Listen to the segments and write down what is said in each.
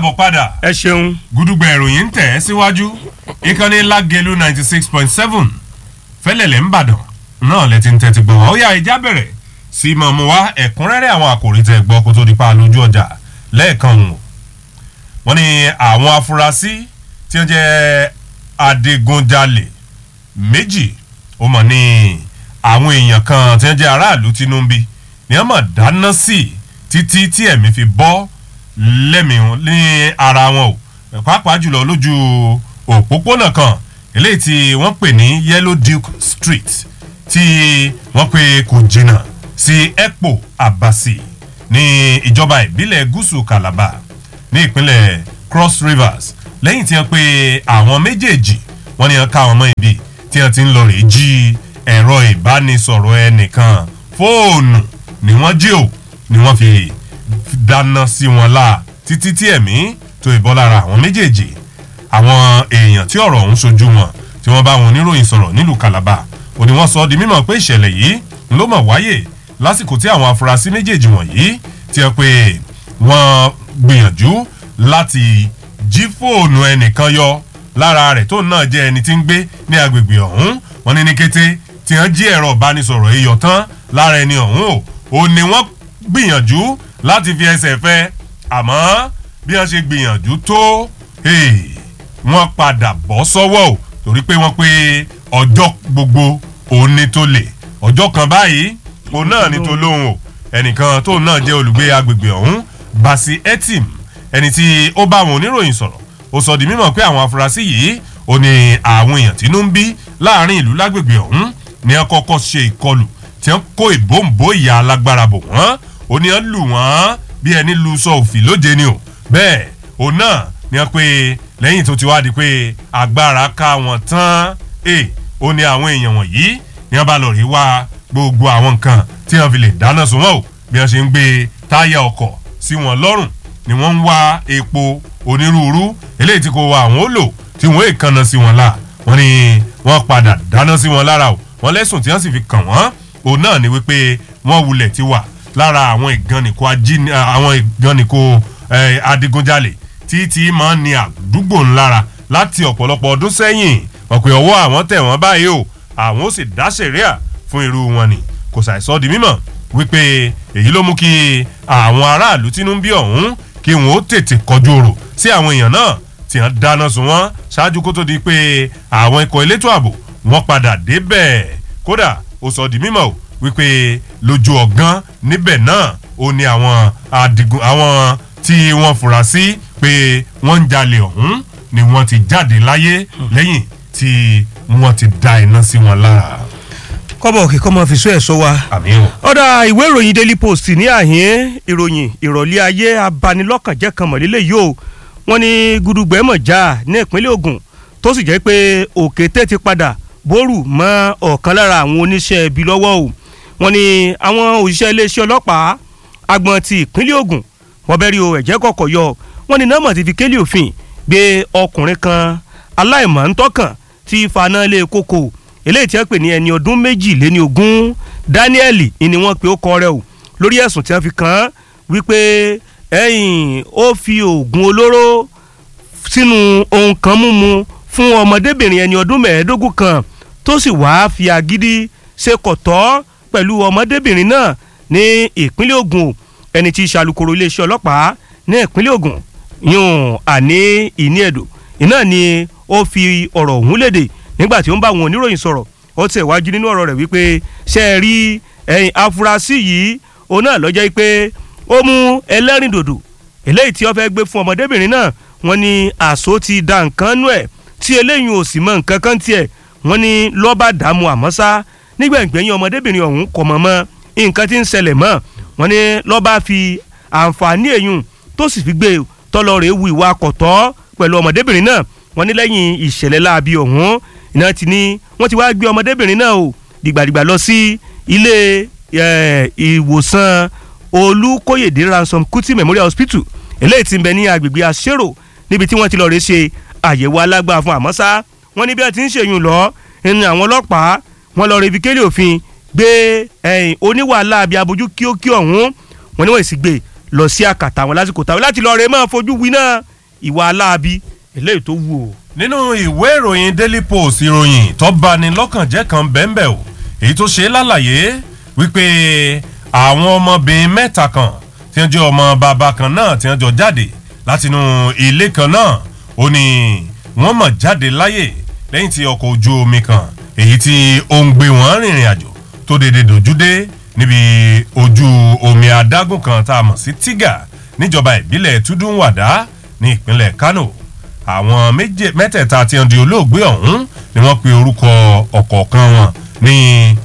káàbọ̀ padà ẹ ṣeun. gúdúgbà ìròyìn ń tẹ̀ ẹ́ síwájú ìkànnì lágẹ̀lú ninety six point seven fẹ́lẹ̀lẹ̀ ń bàdàn náà lẹ ti ń tẹ́tí gbọ́ ó yá ìjà bẹ̀rẹ̀ sí mọ̀ mú wá ẹ̀kúnrẹ́rẹ́ àwọn àkòrí tẹ̀ gbọ́ kó tó di pa lójú ọjà lẹ́ẹ̀kan wò wọ́n ní àwọn afurasí tí wọ́n jẹ́ adigunjalè méjì ó mọ̀ ní àwọn èèyàn kan tí wọ́n jẹ́ aráàlú tínúbí ni wọ́n mọ̀ dáná sí títí tí ẹ̀mí fi bọ́ lẹ́mìí ní ara wọn o pàápàá jùlọ lójú òpópónà kan eléyìí tí wọ́n pè ní yellow duke street tí wọ́n pè kò jìnnà sí epo abasi ní ìjọba ìbílẹ̀ gúúsù calabar ní ìpínlẹ̀ cross rivers lẹ́yìn tí wọ́n pe àwọn méjèèjì wọ́n ní wọ́n ká wọn mọ́ ibi tí wọ́n ti ń lọ rè jí ẹ̀rọ ìbánisọ̀rọ̀ ẹnìkan fóònù ni wọ́n jí o ni wọ́n fi dáná sí wọn la títí tí ẹ̀mí tó ìbọn lára àwọn méjèèjì àwọn èèyàn tí ọ̀rọ̀ ọ̀hún sojú wọn tí wọ́n bá wọn oníròyìn sọ̀rọ̀ nílùú calabar òní wọ́n sọ ọ́ di mímọ̀ pé ìṣẹ̀lẹ̀ yìí ló mọ̀ wáyè lásìkò tí àwọn afurasí méjèèjì wọ̀nyí ti ẹ pé wọ́n gbìyànjú láti jí fóònù ẹnìkan yọ lára rẹ̀ tó náà jẹ́ ẹni tí ń gbé ní agbègbè ọ̀hún wọ́n ní ní kété tí wọ́n jí ẹ̀rọ ìbánisọ̀rọ̀ yìí yọ tán lára ẹni ọ̀hún o ò ní wọ́n gbìyànjú láti fi ẹsẹ̀ fẹ́ àmọ́ bí wọ́n ṣe gbìyànjú tó wọ́n padà bọ́ sọ́wọ́ o torí pé wọ́n pé ọjọ́ gbogbo òun ni tó lè ọjọ́ kan báyìí òun náà ni tó lóhùn o ẹnìkan tóun náà jẹ́ olùgbé agbègbè ọ̀hún basi etim ẹni tí ó bá àwọn oníròyìn sọ̀rọ̀ ó sọ di mímọ̀ pé àwọn afurasí yìí ó ní àwọn èèyàn tínú ń bí láàrin ìlú lágbègbè ọ̀hún ni wọ́n kọ́kọ́ ṣe ìkọlù tí wọ́n kó ìbòǹbò ìyá alágbára bò wọ́n ó ní wọ́n lù wọ́n bí ẹni lu sọ òfì lóde ni o bẹ́ẹ̀ òun náà ni wọ́n pe lẹ́yìn tó ti wá di pé agbára ká wọn tán ẹ̀ ó ní àwọn èèyàn wọ̀nyí ni wọ́n bá lọ rí wá gbogbo àwọn nǹkan tí wọ́n fi lè dáná sun wọn o bí wọ́n ṣe ń gbé táyà ọkọ̀ sí wọn lọ́rùn ni wọ́n ń wá epo onírúurú eléyìí tí kò wá àwọn ó lò tí wọ́n èèkànnà sí wọn la wọ́n ní wọ́n padà dáná sí wọn lára o wọ́n lẹ́sùn tí wọ́n sì fi kàn wọ́n òun náà ni wípé wọ́n wulẹ̀ ti wà lára àwọn ìgànnìkó ajín àwọn ìgànnìkó adigunjalè tí tí máa ń ní àdúgbò ńlára láti ọ̀pọ̀lọpọ̀ ọdún sẹ́yìn wọ́n pe ọwọ́ àwọn tẹ̀ wọ́n báyìí o àwọn ó sì dá sẹ̀ríà fún irú wọn ni kò ṣàìsọ di mímọ̀ wípé èyí ló mú kí àwọn aráàlú tínú ń bí ọ̀hún kí wọn ó tètè kọjú òrò sí àwọn èèyàn náà tí wọ́n dáná sun wọ́n ṣáájú kó tó di pé àwọn ikọ̀ elétò ààbò wọ́n padà débẹ̀ kódà ó sọ di mímọ̀ o wípé lójú ọ̀gán níbẹ̀ náà ó ní àwọn adigun àwọn tí wọ́n fura sí pé wọ́n ń jalè ọ̀hún ni wọ́n ti jáde láyé lẹ́yìn tí wọ́n ti da iná sí wọn lára. kọ́bọ̀ òkè kọ́ mọ fi sún ẹ̀ sọ wa. àmì o. ọ̀dà ìwé ìròyìn daily post ní àhín ìròyìn ìrọ̀lẹ́ ayé abanilọ́kànjẹ́ kan mọ̀lélẹ̀ yìí o wọ́n ní gudugbẹ́ mọ̀ já ní ìpínlẹ̀ ogun tó sì jẹ́ pé òkété ti padà bórù mọ́ ọ̀kan lára àwọn oníṣẹ́ ibi lọ́wọ́ o wọ́n ní àwọn òṣìṣẹ́ iléeṣẹ́ ọlọ́pàá agbọ̀n ti ìpínlẹ̀ ogun wọ́n bẹ́ẹ̀ rí o ẹ̀jẹ̀ kọ̀kọ̀ yọ wọ́n ní nọ́mọ̀ ti fi kélé òfin gbé ọkùnrin kan aláìmọ̀ ńtọ́kàn tí faná lé kókó eléyìí tí wọ́n pè ní ẹni ọdún méjìléní ogún daniel ni wọ́n pe ó kọ rẹ̀ o lórí ẹ̀sùn tí wọ́n fi kàn án wípé ẹ̀yìn ó fi oògùn olóró sínú ohun kan mímu fún ọmọdébìnrin ẹni ọdún mẹ́ẹ̀ẹ́dógún kan tó sì wáá fi agídí ṣe kọ̀tọ́ pẹ̀lú ọmọdébìnrin náà ní ìpínlẹ̀ ogun ẹni tí í ṣàlùkòrò iléeṣẹ́ ọlọ́pàá ní ìpínlẹ̀ ogun yún àní ìní ẹ̀dọ̀ iná ni ó fi ọ̀rọ̀ ọ̀hún léde nígbà tí ó ń bá àwọn oníròyìn sọ̀rọ̀ ó tẹ̀ wájú nínú ọ̀rọ̀ rẹ̀ wípé ṣe é rí ẹ̀yìn afurasí yìí òun náà lọ́jọ́ pé ó mú ẹlẹ́rìndòdò eléyìí tí ó fẹ́ gbé fún ọmọdébìnrin náà wọ́n ní àṣọ ti da nǹkan nú ẹ̀ tí eléyìí ò sì mọ nǹkan kan tiẹ̀ wọ́n ní lọ́ba dààmú àmọ́ sá nígbẹ̀ngbẹ̀yìn ọmọdébìnrin ọ̀hún kọ̀ mọ́ mọ́ nǹkan tí ń ṣẹlẹ̀ mọ́ wọ́n ní lọ́ba fi àǹfààní èyùn tó sì fi gbé tọ́lọ rẹ̀ wu ìwà àkọ́tọ́ pẹ̀lú ọmọdébìnrin náà wọ́n ní lẹ́yìn ìṣẹ̀lẹ̀ láabi ọ̀hún iná ti ní wọ́n ti wá gbé ọmọdébìnrin náà o dìgbàdìgbà lọ sí ilé ìwòsàn olùkóyèdè ransom kuti memorial hospital eléyìí ti ń bẹ ní agbègbè àṣérò níbi tí wọ́n ti lọ rè ṣe àyẹ̀wò alágbá fún àmọ́sá wọ́n ní bí wọ́n ti ń ṣèyún lọ ẹni àwọn ọlọ́pàá wọ́n lọ rè fi kélé òfin gbé oníwàhálà àbí abojú kíókí ọ̀hún wọ́n ní wọ́n sì gbé lọ sí àkàtà wọn lásìkò táwọn láti lọ rè máa fojú winá ìwà aláàbí eléyìí tó wù o. nínú ìwé ìròyìn daily post ìròyìn tó bani lọ́kàn jẹ́ kan bẹ́ẹ̀nbẹ́ẹ̀ o èyí tó ṣe lálàyé wípé àwọn ọmọbìnrin mẹ́ta kan tí wọ́n jẹ́ ọmọ bàbá kan náà tí wọ́n jọ jáde látinú ilé kan náà ó ní wọ́n mọ̀ jáde láyè lẹ́yìn tí ọkọ̀ ojú omi kan èyí tí ó ń gbé wọn rìnrìn àjò tó dédé dojúdé níbi ojú omi adágún kan tá a mọ̀ sí tiga níjọba ìbílẹ̀ tudunwada ní ìpínlẹ̀ kano àwọn mẹ́tẹ̀ẹ̀ta tí wọ́n di olóògbé ọ̀hún ni wọ́n pe orúkọ ọ̀kọ̀ọ̀kan wọn ní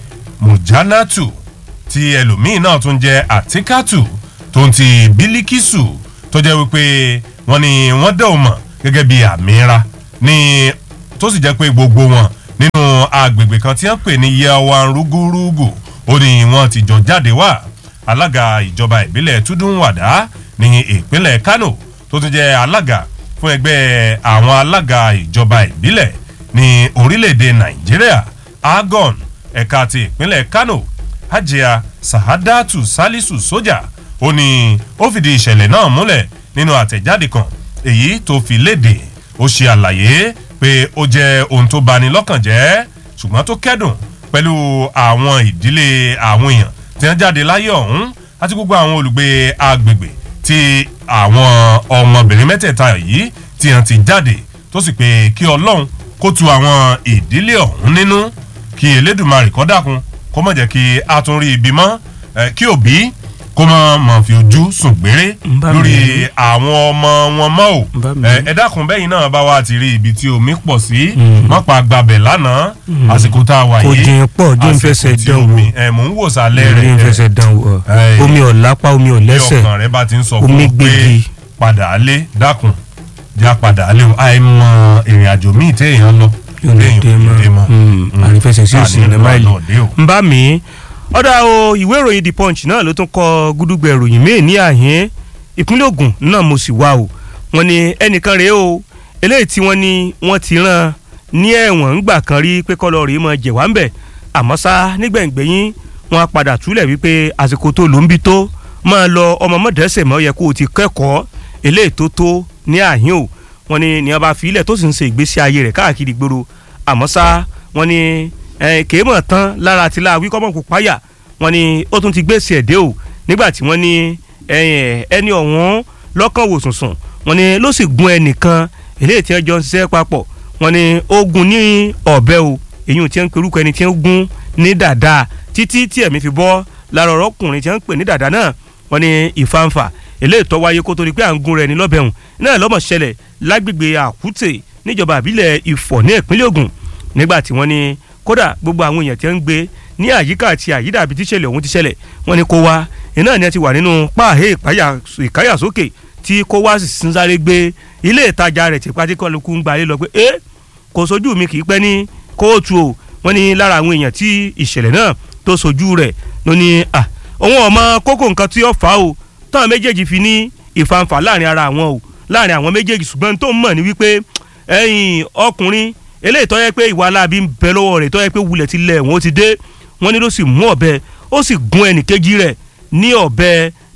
mujanatu tí ẹlòmíín náà tún jẹ́ atikatu tó ń ti bilikisu tó jẹ́ wípé wọ́n ní wọ́n dẹ̀ ò mọ̀ gẹ́gẹ́ bí àmìíra ní tó sì jẹ́ pé gbogbo wọn nínú agbègbè kan tí wọ́n pè ní yawan rúgúrúgù ó ní wọ́n ti jọ jáde wá alága ìjọba ìbílẹ̀ tudunwada ní ìpínlẹ̀ kano tó tún jẹ́ alága fún ẹgbẹ́ àwọn alága ìjọba ìbílẹ̀ ní orílẹ̀-èdè nàìjíríà agon ẹ̀ka ti ìpínlẹ̀ kano hajia sahadatu salisu soja ó ní ó fìdí ìṣẹ̀lẹ̀ náà múlẹ̀ nínú àtẹ̀jáde kan èyí tó fi léde ó ṣe àlàyé pé ó jẹ́ ohun tó bani lọ́kàn jẹ́ ṣùgbọ́n tó kẹ́dùn pẹ̀lú àwọn ìdílé àwọn èèyàn tí wọ́n jáde láyé ọ̀hún àti gbogbo àwọn olùgbé agbègbè tí àwọn ọmọbìnrin mẹ́tẹ̀ẹ̀ta yìí tí wọ́n ti jáde tó sì pé kí ọlọ́run kó tu àwọn ìdílé ọ̀hún nínú kí elédùnmarè kọ́ dákun kó mọ̀ jẹ́ kí a tún rí ibi mọ́ kí òbí kó mọ̀ mọ̀ fi ojú sùn gbére lórí àwọn ọmọ wọn mọ́ ò ẹ dákun bẹ́yìn náà bá wa ti rí ibi tí omi pọ̀ sí mọ́pá gbabẹ̀ lánàá àsìkò tá a wà yìí kò jìn pọ̀ jẹ́ ń fẹsẹ̀ dán wò ẹ mò ń wò sálẹ̀ rẹ̀ jẹ́ ń fẹsẹ̀ dán wò omi ọ̀lápá omi ọ̀lẹ́sẹ̀ bí ọkàn rẹ bá ti ń sọ fún omi un pé gbégi. padà lé dákun já padà lé o àìmọ ìrìn àjò míì téèyàn lọ yóò ní dé mọ́ àrífẹsẹ̀ sí òsì ní máìlì ń bá mi ọ̀dà o ìwé ìròyìn the punch náà ló tún kọ gúdúgbẹ̀ ìròyìn míì ní àhín ìpínlẹ̀ ogun náà mo sì wá o wọ́n ní ẹnìkan rèé o eléyìí tí wọ́n ní wọ́n ti rán ní ẹ̀wọ̀n ńgbà kan rí pé kọ́lọ́ rèé mọ jẹ̀wá ń bẹ̀ àmọ́ sá nígbẹ̀ngbẹ̀yìn wọ́n á padà túlẹ̀ wípé àsìkò tó ló ń bí tó máa lọ ọmọ mọ́dẹ́sẹ̀ mọ́ yẹ kó o ti kẹ́kọ̀ọ́ eléyìí tó tó ní àhín o wọ́n ní ní ọba fílẹ̀ tó sì ń ṣe ìgbésí ayé rẹ̀ káàkiri gbòòrò àmọ́ sá wọ́n ní kéémọ̀ tán lára ti la wíkọ́ mọ̀ páyà wọ́n ní ó tún ti gbèsè ẹ̀dẹ́ o nígbà tí wọ́n ní ẹni ọ̀hún lọ́kàn wò sùnsùn wọ́n ní ló sì gun ẹnìkan eléyìí tí wọ́n jọ ń ṣiṣẹ́ papọ̀ wọ́n ní ó gun ní ọ̀bẹ o èyí tí wọ́n ń perúkọ ẹni tí wọ́n gun ní dàda títí tí ẹ̀mí fi bọ́ lára ọ̀rọ̀kùnrin tí wọ́n ń pè ní dàda náà wọ́n ní ìfanfà eléyìí tó wáyé kó tó di pé à ń gun rẹ̀ ní lọ́bẹ̀hùn náà lọ́mọ̀ ṣẹlẹ̀ lágbègbè àkútè níjọba àbílẹ̀ ìfọ̀ ní ìpínlẹ̀ Ògùn nígbà tí wọ́n ní kódà gbogbo àwọn èèyàn tí wọ́n ń gbé ní àyíká àti àyídà àbí tíṣẹ̀lẹ̀ ọ̀hún ti ṣẹlẹ̀ wọ́n ní kó wá iná ni ẹ ti wà nínú páàhé ìkáyàsókè tí kó wá sì ń sáré gbé ilé ìtajà rẹ̀ tí pátí kọlùkù ń gbalé lọ pé ẹ kò sojú mi kì í pẹ́ ní kóòtù o wọ́n ní lára àwọn èèyàn tí ìṣẹ̀lẹ̀ náà tó sojú rẹ̀ ló ní à òun ọmọ kókó nǹkan tí ó fà á o táwọn méjèèjì fi ní ìfanfà láàrin ara àwọn o láàrin àwọn méjèèjì ṣùgbọ́n tó ń mọ̀ ní wípé ẹ̀yìn ọkùnrin eléyìí tó yẹ pé ìwà aláàbí ń bẹ lọ́wọ́ rẹ̀ tó yẹ pé wulẹ̀ ti lẹ̀ wọ́n ti dé wọ́n ní ló sì mú ọ̀bẹ ó sì gun ẹnìkejì rẹ̀ ní ọ̀bẹ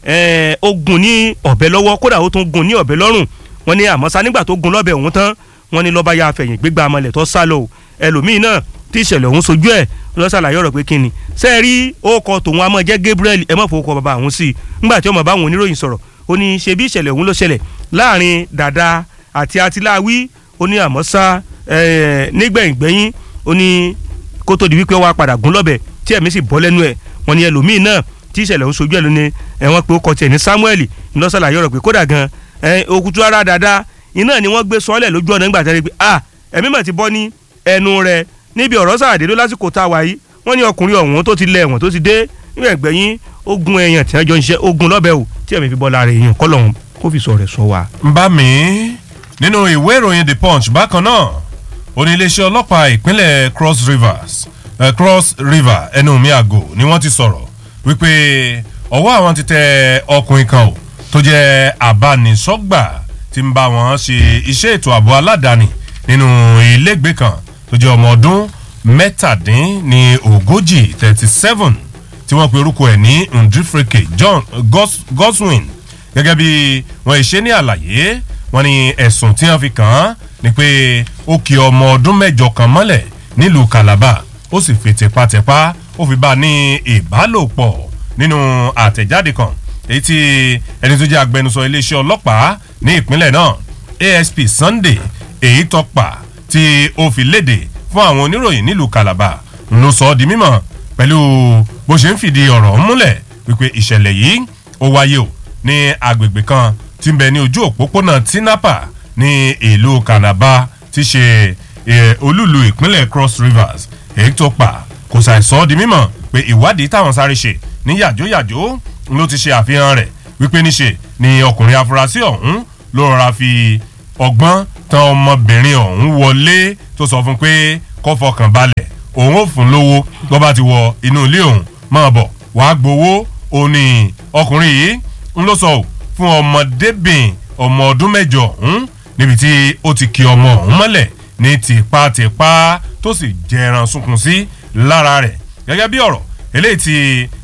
ó gun ní ọ̀bẹ lọ́wọ́ kódà ó tún gun ní ọ̀bẹ lọ́rùn wọ́n ní àmọ́ sá nígbà tó gun lọ́bẹ òun tán wọ́n ní lọ́ba ya fẹ̀yìn gbégbá amọ̀lẹ̀ tó sá lọ ẹlòmíín náà tí ìṣẹ̀lẹ̀ òun sojú ẹ̀ lọ́sàlàyé ọ̀rọ̀ pé kíni ṣe é rí orúkọ tòun a máa jẹ́ Gabriel ẹ má fowó kọ bàbá àwọn sí i ńgbà tí ọmọ bá àwọn oníròyìn sọ̀rọ̀ ó ní ṣe bí ìṣẹ̀lẹ̀ òun ló ṣẹlẹ̀ láàrin dàda àti atiláwí ó ní àmọ́ sá nígbẹ̀yìngbẹ̀yìn ó ní kó tó di wípé wọ́n á padà gún lọ́bẹ̀ tí ẹ̀mí sì bọ́ lẹ́nu ẹ̀ wọ́n ní ẹlòmíì náà tí ìṣẹ̀lẹ̀ ń sojú ẹ̀ lónìí ẹ̀wọ̀n pé ó kọ tiẹ̀ ní Samuel ńlọ́sàlàyé ọ̀rọ̀ pé kódà gan òkútu ara dáadáa iná ni wọ́n gbé sọ́ọ́lẹ̀ lójú ọ̀nà nígbà tẹ́lẹ̀ pé ah ẹ̀mí mà ti bọ́ ní ẹnu rẹ̀ níbi ọ̀rọ̀ sàdé ló lásìkò tá a wà yìí wọ́n ní ọkùnrin ọ̀hún tó ti lẹ̀ ẹ̀wọ̀n tó ti dé nígbẹ̀gbẹ̀yìn ogun èèyàn tí wọ́n jọ ń ṣe ogun lọ́bẹ̀ o tí ẹ̀mí fi bọ́ lára èèyàn kọ́ lọ́hún kó fi sọ rẹ̀ sọ wa. ń bá mi nínú ìwé ìròyìn the punch bákan náà oníléeṣẹ́ ọlọ́pàá ìpínlẹ̀ cross rivers uh, cross river ẹnumí àgò ni wọ́n ti sọ̀rọ̀ wípé ọwọ́ àwọn ti tẹ ọkùnrin kan o tó jẹ́ abánisọ́gbà tí ń bá wọn ṣe iṣẹ́ ètò ààbò aládàáni nínú ilégbèé kan tó jẹ́ ọmọ ọdún mẹ́tàdín ní ogójì thirty seven tí wọ́n pe orúkọ ẹ̀ ní ndifreke john Gos, goswin gẹ́gẹ́ bí wọ́n ṣe ní àlàyé wọ́n ní ẹ̀sùn tí wọ́n fi kàn án ni pé ó kì ọmọ ọdún mẹ́jọ kan mọ́lẹ̀ nílùú calabar ó sì fi tipátipá ó fi bá a ní ìbálòpọ̀ nínú àtẹ̀jáde kan èyí tí ẹni tó jẹ́ agbẹnusọ iléeṣẹ́ ọlọ́pàá ní ìpínlẹ̀ náà asp sunday èyí tọpa tí ó fi léde fún àwọn oníròyìn nílùú calabar ló sọ ọ́ di mímọ̀ pẹ̀lú bó ṣe ń fìdí ọ̀rọ̀ múlẹ̀ wípé ìṣẹ̀lẹ̀ yìí ó wáyé o ní agbègbè kan tí ń bẹ ní ojú òpópónà tinapa ní ìlú calabar tí ṣe olúlu ìpínlẹ̀ cross rivers èyí tó pa kò ṣàìsọ di mímọ̀ pé ìwádìí táwọn sáré ṣe ní yàjóyàjó ló ti ṣe àfihàn rẹ̀ wípé níṣe ni ọkùnrin afurasí ọ̀hún ló rọra fi ọgbọ́n tan ọmọbìnrin ọ̀hún wọlé tó sọ fún pé kó fọkàn balẹ̀ òun ò fún lówó tó bá ti wọ inú ilé òun máa bọ̀ wàá gbowó òun ni ọkùnrin yìí ń ló sọ ò fún ọmọdébìn ọmọ ọdún mẹ́jọ ọ̀hún níbi tí ó ti ki ọmọ ọ̀hún mọ́lẹ̀ ní tipátipá tó sì jẹran sunkún sí lára rẹ̀ gẹ́gẹ́ bí ọ̀rọ̀ eléyìí ti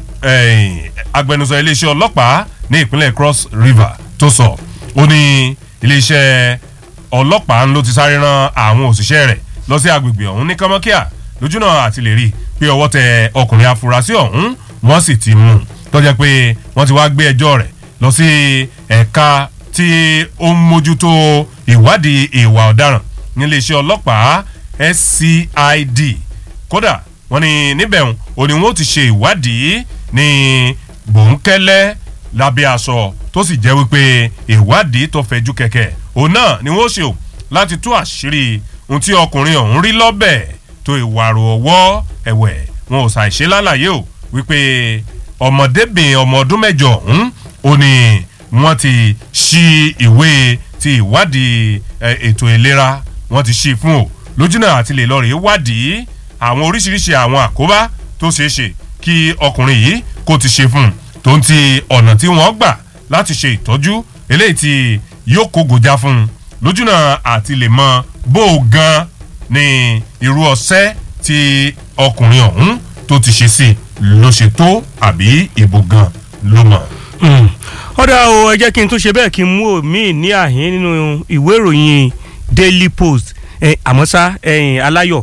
agbẹnusọ iléeṣẹ́ ọlọ́pàá ní ìpínlẹ̀ cross river tó sọ ó ní iléeṣẹ́ ọlọ́pàá ló ti sáré ran àwọn òṣìṣẹ́ rẹ̀ lọ sí agbègbè ọ̀hún ní kọ́mọ́kíà lójúnà àti lè rí i pé ọwọ́ tẹ ọkùnrin afurasí ọ̀hún wọ́n sì ti mú un tọ́jà pé wọ́n ti wá gbé ẹjọ́ rẹ̀ lọ sí ẹ̀ka tí ó ń mójútó ìwádìí ìwà ọ̀daràn níléeṣẹ́ ọlọ́pàá scid kódà wọ́n ní níbẹ̀ ò ní wọ́n ti ṣe ìwádìí ní bòńkẹ́lẹ́ lábẹ́ aṣọ tó sì jẹ́ wípé ìwádìí tó fẹ̀jú kẹ̀kẹ́ òun náà ni wọ́n ṣe o láti tú àṣírí ohun tí ọkùnrin ọ̀hún rí lọ́bẹ̀ tó ìwàrò ọwọ́ ẹ̀wẹ̀ wọn ò ṣàìṣe lálàyé o wípé ọmọdébìnrin ọmọ ọdún mẹ́jọ ọ̀hún ó ní wọ́n ti ṣí ìwé ti ìwádìí ètò ìlera wọ́n ti ṣí fún o lójúnà àti lè lọ rèé wádìí àwọn oríṣiríṣi àwọn àkóbá tó ṣeé ṣe kí ọkùnrin yìí kó ti ṣe fún un tó ń ti ọ̀nà tí wọ́n gbà láti ṣe ìtọ́jú eléyìí tí yóò kó gòjá fún un lójúnà àti lè mọ bó o gan ni irú ọsẹ tí ọkùnrin ọ̀hún tó ti ṣe sí ló ṣe tó àbí ìbò gan ló mọ̀. ọ̀dà o ẹ jẹ́ kí n tún ṣe bẹ́ẹ̀ kí n mú omi ní àhín nínú ìwé ìròyìn daily post àmọ́ ṣá aláyọ̀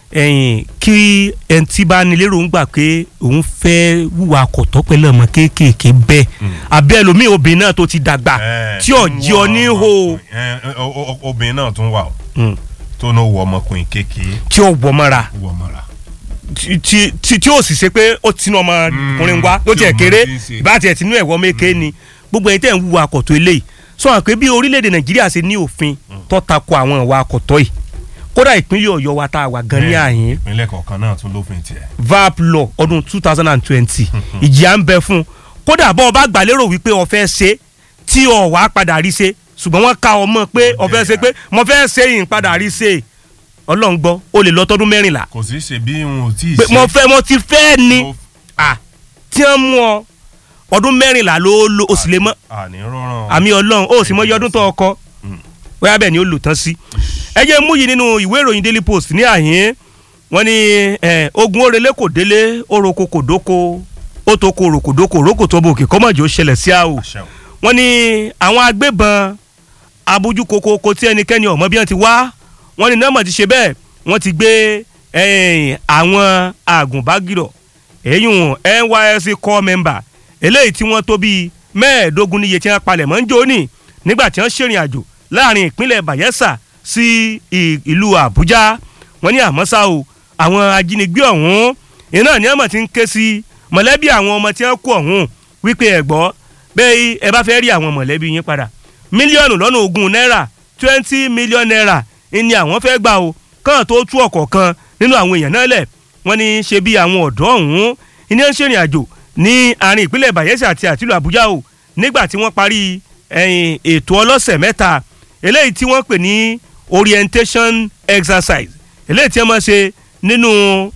kí ẹni tí bá ní lérò ń gbà pé òun fẹ́ wúwa kọ̀tọ́ pẹ̀lú ọmọ kéékèèké bẹ́ẹ̀ abẹ́ ẹlòmíì obìnrin náà tó ti dàgbà tí ò jí ọ ní hò. obìnrin náà tún wà o tó ní wọ ọmọkùnrin kékeré. tí ò wọ mọ́ra wọ mọ́ra. tí tí ò sì ṣe pé ó tinú ọmọkùnrin wá ló tiẹ̀ kéré ìbá tiẹ̀ tinú ẹ̀wọ́ méke ni gbogbo ẹni tẹ́ ń wúwa kọ̀tọ́ eléyìí sọ wọn pé bí orílẹ̀-èdè nàìjíríà ṣe ní òfin tó tako àwọn ìwà kọ̀tọ́ yìí kódà ìpínlẹ̀ ọ̀yọ́ wa tá a wà gan ní àyín. ìpínlẹ̀ kọ̀ọ̀kan náà tún lófin tiẹ̀. vap law ọdún two thousand and twenty ìjìyà ń bẹ fún un kódà bọ́ ọ bá gbà lérò wípé o fẹ́ ṣe tí o wà á padà rí ṣe ṣùgbọ́n wọ́n ká ọmọ pé o fẹ́ ṣe pé mo fẹ́ ṣe yìí padà rí ṣe ọlọ́run gbọ́ o lè lọ tọdún mẹ́rìnlá. kò sí ṣe bí n ò tí ì ṣe. mo fẹ́ mo ti fẹ́ ni tí wọ́n mú ọ ọdún mẹ́rìnlá ló lo o sì lè mọ́ àní rọrùn. àmì ọlọ́run o sì mọ iye ọdún tó ọkọ bóyá bẹ́ẹ̀ ni ó lò tán sí. ẹ jẹ́ mú yìí nínú ìwé ìròyìn daily post ní àhín wọ́n ní ogun orele kò délé oroko kò dóko ó tó ko oroko dóko oroko tó bòkè kọ́mọ̀jì ó ṣẹlẹ̀ sí àwò. wọ́n ní àwọn agbébọn abójú kokoko tí ẹnikẹ́ni ọ̀mọ́ bí wọ́n ti wá wọ́n ní nọ́ọ̀mọ̀ ti ṣe bẹ́ẹ̀ wọ́n ti gbé àwọn àgùnbágirọ̀ èyún nysc core member eléyìí tí wọ́n tó bíi mẹ́ẹ̀ẹ́dógún níye tí wọ́n palẹ̀ mọ́ ń jóni nígbà tí wọ́n ṣèrìn àjò láàrin ìpínlẹ̀ bayelsa sí ìlú àbújá wọ́n ní àmọ́ ṣá o àwọn ajínigbé ọ̀hún iná ní àmọ̀ tí ń ké sí mọ̀lẹ́bí àwọn ọmọ tí wọ́n kú ọ̀hún wípé ẹ̀ gbọ́ bẹ́ẹ̀ ẹ bá fẹ́ rí àwọn mọ̀lẹ́bí yín padà mílíọ̀nù lọ́nà ogún náírà twenty million naira ni àwọn fẹ́ gbà o kàn tó tú ọ̀kọ̀ọ̀kan nínú àwọn èèyàn náà lẹ̀ wọ́n ní ṣe bí àwọn ọ̀dọ́ ọ̀hún ní ń ṣèrìn àjò ní àárín ìpínlẹ̀ bayelsa àti àtìlú àbújá o nígbà tí wọ́n parí ètò ọlọ́sẹ̀ mẹ́ta eléyìí tí wọ́n pè ní orientation exercise eléyìí tí wọ́n máa ṣe nínú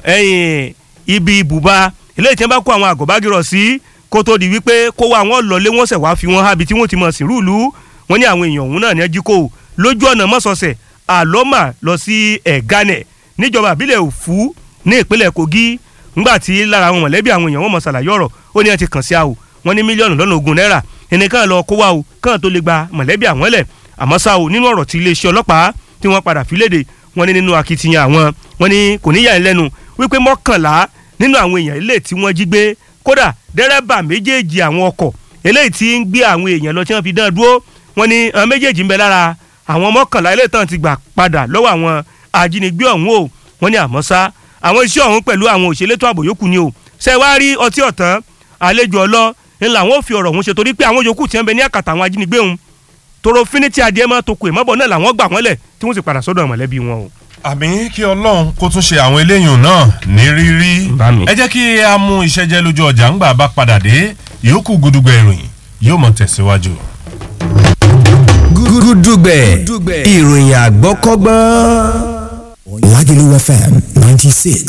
ibi ibùba eléyìí tí wọ́n bá kó àwọn àgọ́bágirọ̀ sí kó tó di wípé kó wá àwọn lọlé wọ́n sẹ̀ wá fi wọ́n hábi tí wọ́n ti mọ̀ sí rúùlù wọ́n ní àwọn èèyàn ọ̀hún náà ní ẹjí kó lójú ọ̀nà mọ́sọ̀ọ̀sẹ̀ àlọ́mà lọ sí ẹ̀gánẹ̀ níjọba àbílẹ̀ òfú ní ìpínlẹ̀ kogi ńgbà tí lára àwọn mọ̀lẹ́bí àwọn èèyàn wọn mọ̀ ṣàlàyé ọ̀rọ̀ ó ní ẹ ti kàn sí àwò wọn ní mílíọ̀nù lọ́nà ogún náírà ẹnìkan lọ kó wa o kàn tó lè gba mọ̀lẹ́bí àwọn lẹ̀ àmọ́ ṣá o nínú ọ̀rọ̀ tí iléeṣẹ́ ọlọ́pàá tí wọ́n padà fi léde wọ́n ní nínú akitiyan àwọn wọ́n ní kò ní yà ń lẹ́nu wípé mọ́kànlá nínú àwọn èèyàn ilé tí wọ́n jí gbé kódà dẹ́rẹ́bà méjèèjì àwọn ọkọ̀ eléyìí tí ń gbé àwọn èèyàn lọ tí wọ́n fi dán dúró wọ́n ní àwọn méjèèjì ń bẹ lára àwọn mọ́kànlá eléyìí tán ti gbà padà lọ́wọ́ àwọn ajínigbé ọ̀hún o wọ́n ní àmọ́ ṣá àwọn iṣẹ́ ọ̀hún pẹ̀lú àwọn òṣèlétò ààbò yòókù ni o ṣe wá rí ọtí ọ̀tán àlejò ọlọ́ ńlá àwọn ò fi ọ̀rọ̀ ọ̀hún ṣe torí pé àwọn yòókù tí wọ́n bẹ ní àkàtà àwọn ajínigbé ọ̀hún toro finiti adìẹ máa tó kù ìmọ̀bọ̀ náà làwọn gbà wọ́n lẹ̀ tí wọ́n sì padà sọ́dọ̀ mọ̀lẹ́bí wọn o. àmì kí ọlọ́run kó tún ṣe àwọn eléyìí náà ní rírí Bá mi. ẹ jẹ́ kí a mú iṣẹ́ jẹ́ lójú ọjà ńgbà bá padà dé ìyókù gudugbẹ ìròyìn yóò mọ̀ tẹ̀síwájú. gúdúgbẹ̀ ìròyìn àgbọ́kọ́gbọ́n. Lagelu FM 96.